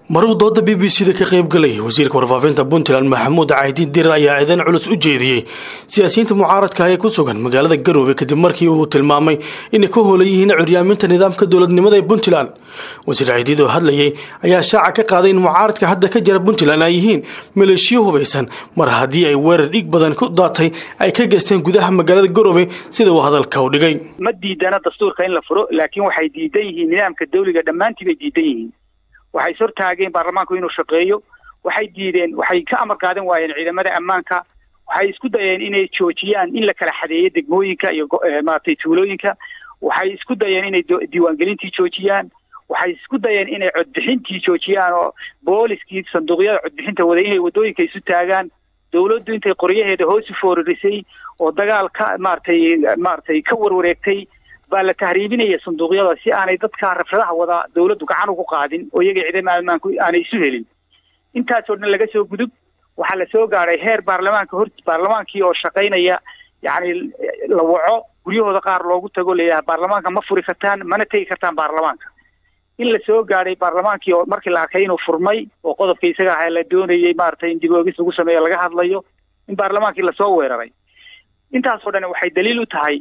maruu dooda b b c da ka qaybgalay wasiirka warfaafinta puntland maxamuud caydiin dirar ayaa ciidan culus u jeediyey siyaasiyiinta mucaaradka ah ee ku sugan magaalada garoobe kadib markii uu tilmaamay inay ka hoolan yihiin curyaaminta nidaamka dowladnimada ee puntland wasiir caydiid oo hadlayay ayaa shaaca ka qaaday in mucaaradka hadda ka jira puntland ay yihiin maleeshiyo hubaysan mar haddii ay weerar dhig badan ku daatay ay ka geysteen gudaha magaalada garoobe sida uu hadalka u dhigay ma diidana dastuurka in la furo laakiin waxay diidan yihiin nidaamka dawliga dhammaantii bay diidan yihiin waxay is hortaageen baarlamaanku inuu shaqeeyo waxay diideen waxay ka amar qaadan waayeen ciidamada ammaanka waxay isku dayeen inay joojiyaan in la kala xadeeyo degmooyinka iyo maaragtay tuulooyinka waxay isku dayeen inay diiwaangelintii joojiyaan waxay isku dayeen inay codbixintii joojiyaan oo booliskii sanduuqyada codbixinta waday inay waddooyinka isu taagaan dawladdu intay qoryaheeda hoos u fooririsay oo dagaal ka maaragtay maaragtay ka warwareegtay baa la tahriibinaya sanduuqyada si aanay dadka rabshadaha wada dawladdu gacan ugu qaadin oo iyaga ciidamada ammaanku aanay isu helin intaasoo dhan laga soo gudub waxaa la soo gaadhay heer baarlamaanka hor baarlamaankii oo shaqaynaya yacni la waco guryahooda qaar loogu tago layahay baarlamaanka ma furi kartaan mana tegi kartaan baarlamaanka in la soo gaadhay baarlamaankii oo markii la arkay inuu furmay oo qodobka isaga ahaa la doonayay maaragtay in dib oogis lagu sameeyo laga hadlayo in baarlamaankii lasoo weeraray intaasoo dhan waxay daliil u tahay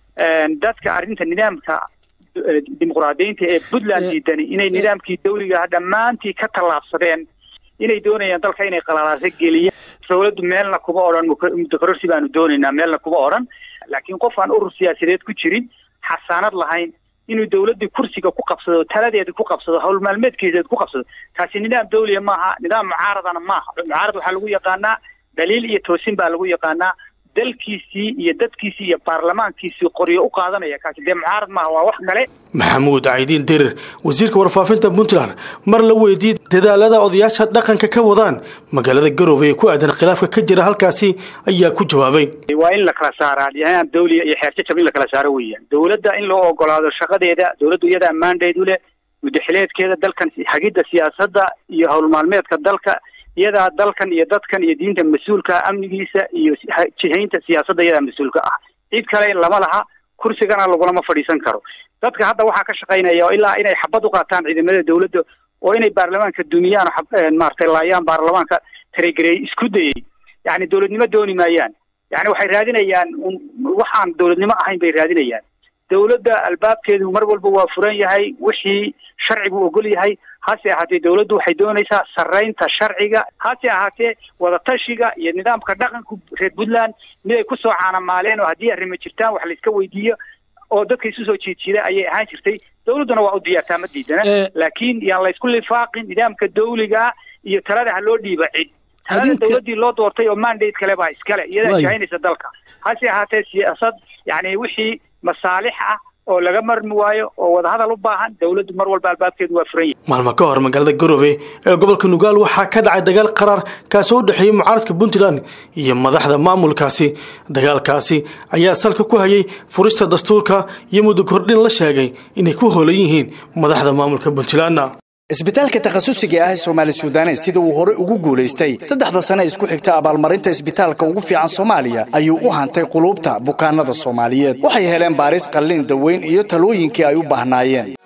dadka arrinta nidaamka dimuqraadiyiinta ee puntland diidani inay nidaamkii dawligaah dhammaantii ka tallaabsadeen inay doonayaan dalka inay qalalaasa geliyaan dawladdu meelna kuma odhan mudakororsi baanu doonaynaa meelna kuma odhan laakiin qof aan urur siyaasadeed ku jirin xasaanad lahayn inuu dawladdii kursiga ku qabsado taladeeda ku qabsado howl maalmeedkeeseed ku qabsado taasi nidaam dawliya maaha nidaam mucaaradana maaha mucaarad waxaa lagu yaqaanaa daliil iyo toosin baa lagu yaqaanaa dalkiisii iyo dadkiisii iyo baarlamaankiisii qoryo u qaadanaya kaasi dee mucaarad maaha waa wax kale maxamuud caydiin dirir wasiirka warfaafinta puntland mar la weydiiyey dadaalada odayaasha dhaqanka ka wadaan magaalada garoobe ee ku aadan khilaafka ka jira halkaasi ayaa ku jawaabay waa in la kala saaraa nidaam dawliya iyo xeerjajab in la kala saaro weeyaan dawladda in loo ogolaado shaqadeeda dawladdu iyadaa maandheed u leh mudaxileedkeeda dalkan hagidda siyaasadda iyo howlmaalmeedka dalka iyadaa dalkan iyo dadkan iyo diinta mas-uulka amnigiisa iyo jihaynta siyaasadda iyadaa mas-uulka ah cid kale lama laha kursigana lagulama fadhiisan karo dadka hadda waxaa ka shaqaynaya oo ilaa inay xabad u qaataan ciidamada dawladda oo inay baarlamaanka dumiyaan maaragtay laayaan baarlamaanka taregareey isku dayay yacni dawladnimo dooni maayaan yani waxay raadinayaan waxaan dawladnimo ahayn bay raadinayaan dawladda albaabkeedu mar walba waa furan yahay wixii sharcigu ogol yahay hase ahaatee dawladdu waxay doonaysaa sarraynta sharciga hase ahaatee wadatashiga iyo nidaamka dhaqanka reer puntland mid ay kusoo caanamaaleen oo haddii arrimo jirtaan wax layska weydiiyo oo dadka isu soo jiidjiida ayay ahaan jirtay dawladduna waa u diyaartaa ma diidana laakiin yaan laysku lifaaqin nidaamka dawliga iyo talada ha loo dhiiba cid talada dawladdii loo doortay oo mandate kale baa iskale iyadaa jahaynaysa dalka hase ahaatee siyaasad yani wixii masaalix ah oo laga marmi waayo oo wadahadal u baahan dawladdu mar walba albaabkeedu waa furan yahay maalmo ka hor magaalada garoobe ee gobolka nugaal waxaa ka dhacay dagaal qaraar kaasoo u dhexeeyey mucaaradka puntland iyo madaxda maamulkaasi dagaalkaasi ayaa salka ku hayay furista dastuurka iyo muddo kordhin la sheegay inay ku hoolan yihiin madaxda maamulka puntlandna isbitaalka takhasusiga ah ee soomaali suudanes sida uu horey ugu guulaystay saddexda sane isku xigta abaalmarinta isbitaalka ugu fiican soomaaliya ayuu u hantay quluubta bukaanada soomaaliyeed waxay heleen baaris qallin daweyn iyo talooyinkii ay u baahnaayeen